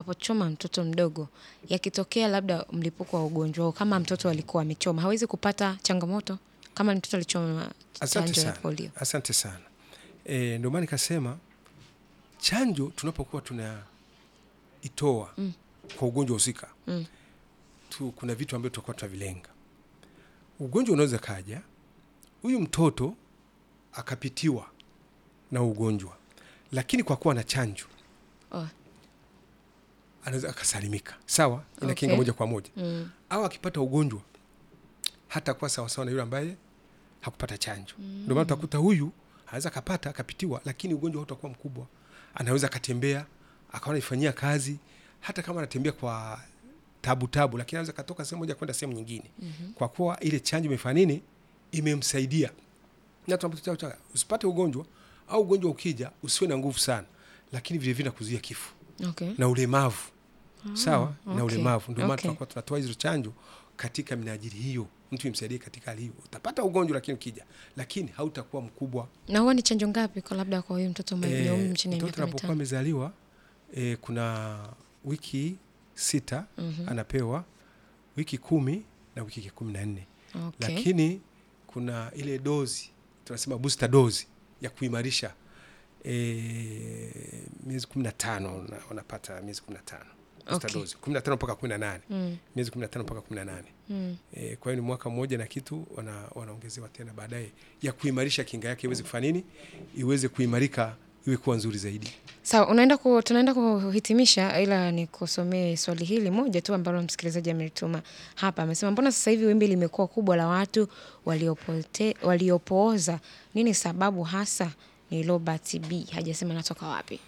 anapochoma mtoto mdogo, yakitokea labda mlipuko wa ugonjwa au kama mtoto alikuwa amechoma, hawezi kupata changamoto kama mtoto alichoma Asante chanjo ya sana. polio? Asante sana. E, ndio maana nikasema chanjo tunapokuwa tunaitoa Mm. kwa ugonjwa husika Mm. tu, kuna vitu ambavyo tutakuwa tunavilenga. Ugonjwa unaweza kaja, huyu mtoto akapitiwa na ugonjwa, lakini kwa kuwa na chanjo Oh. anaweza akasalimika, sawa, inakinga Okay. moja kwa moja Mm. au akipata ugonjwa hata kuwa sawasawa na yule ambaye hakupata chanjo. Ndio maana utakuta huyu anaweza akapata akapitiwa, lakini ugonjwa hautakuwa mkubwa, anaweza akatembea akawa anaifanyia kazi, hata kama anatembea kwa tabu tabu, lakini anaweza katoka sehemu moja kwenda sehemu nyingine, kwa kuwa ile chanjo imefanya nini, imemsaidia. Na tunapotoa chanjo, usipate ugonjwa au ugonjwa ukija usiwe na nguvu sana, lakini vile vile nakuzuia kifo Okay. na ulemavu sawa na okay, ulemavu. Ndio maana okay. tunakuwa tunatoa hizo chanjo katika minajili hiyo, mtu imsaidie katika hali hiyo. Utapata ugonjwa lakini ukija, lakini hautakuwa mkubwa. Na huwa ni chanjo ngapi kwa labda kwa huyu mtoto mwenye Eh, umri chini ya mtoto miaka anapokuwa mitano? amezaliwa e, kuna wiki sita Mhm. anapewa wiki kumi na wiki kumi na nne Okay. lakini kuna ile dozi tunasema booster dozi ya kuimarisha e, miezi kumi na tano una- unapata miezi kumi na tano booster Okay. dozi kumi na tano mpaka kumi na nane Mm. miezi kumi na tano mpaka kumi na nane Mm. e, kwa hiyo ni mwaka mmoja na kitu wana, wanaongezewa tena baadaye ya kuimarisha kinga yake iweze kufanya nini iweze kuimarika iwe kuwa nzuri zaidi Sawa, unaenda ku, tunaenda kuhitimisha, ila nikusomee swali hili moja tu ambalo msikilizaji amelituma hapa. Amesema, mbona sasa hivi wimbi limekuwa kubwa la watu waliopote, waliopooza? Nini sababu hasa? Ni Robert B, hajasema natoka wapi.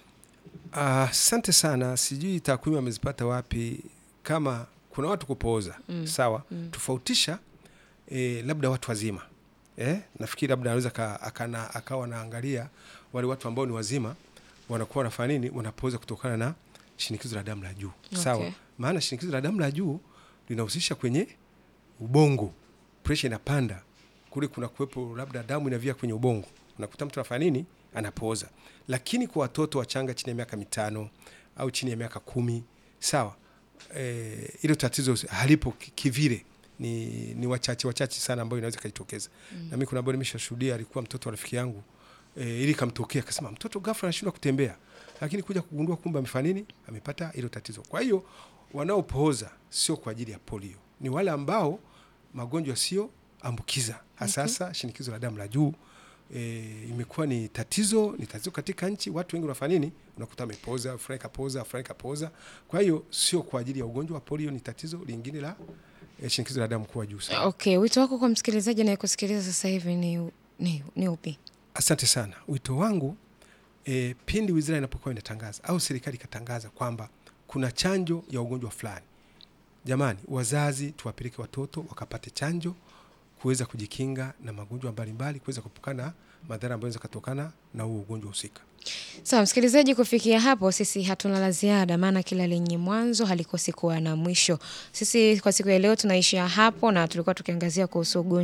asante sana sijui takwimu amezipata wapi kama kuna watu kupooza Mm. sawa Mm. tofautisha e, labda watu wazima eh? nafikiri labda anaweza ka- akana- akawa naangalia wale watu ambao ni wazima wanakuwa wanafanya nini wanapooza kutokana na shinikizo la damu la juu sawa Okay. maana shinikizo la damu la juu linahusisha kwenye ubongo presha inapanda kule kuna kuwepo labda damu inavia kwenye ubongo unakuta mtu anafanya nini anapooza lakini kwa watoto wachanga chini ya miaka mitano au chini ya miaka kumi sawa eh, ilo tatizo halipo ki- kivile ni, ni wachache wachache sana ambayo inaweza ikajitokeza mm. na mimi kuna ambao nimeshashuhudia alikuwa mtoto wa rafiki yangu e, ili kamtokea akasema mtoto ghafla anashindwa kutembea lakini kuja kugundua kumbe amefanya nini amepata hilo tatizo kwa hiyo wanaopooza sio kwa ajili ya polio ni wale ambao magonjwa sio ambukiza hasasa shinikizo la damu la juu e, imekuwa ni tatizo ni tatizo katika nchi watu wengi wanafanya nini unakuta amepoza fulani kapoza fulani kapoza kwa hiyo sio kwa ajili ya ugonjwa wa polio ni tatizo lingine la e, shinikizo la damu kuwa juu sana Okay, wito wako kwa msikilizaji anayekusikiliza sasa hivi ni, ni, ni upi? Asante sana. Wito wangu e, pindi wizara inapokuwa inatangaza au serikali ikatangaza kwamba kuna chanjo ya ugonjwa fulani, jamani, wazazi tuwapeleke watoto wakapate chanjo kuweza kujikinga na magonjwa mbalimbali, kuweza kuepukana na madhara ambayo yanaweza kutokana na huo ugonjwa husika. Sawa msikilizaji, kufikia hapo sisi hatuna la ziada, maana kila lenye mwanzo halikosi kuwa na mwisho. Sisi kwa siku ya leo tunaishia hapo, na tulikuwa tukiangazia kuhusu ugonjwa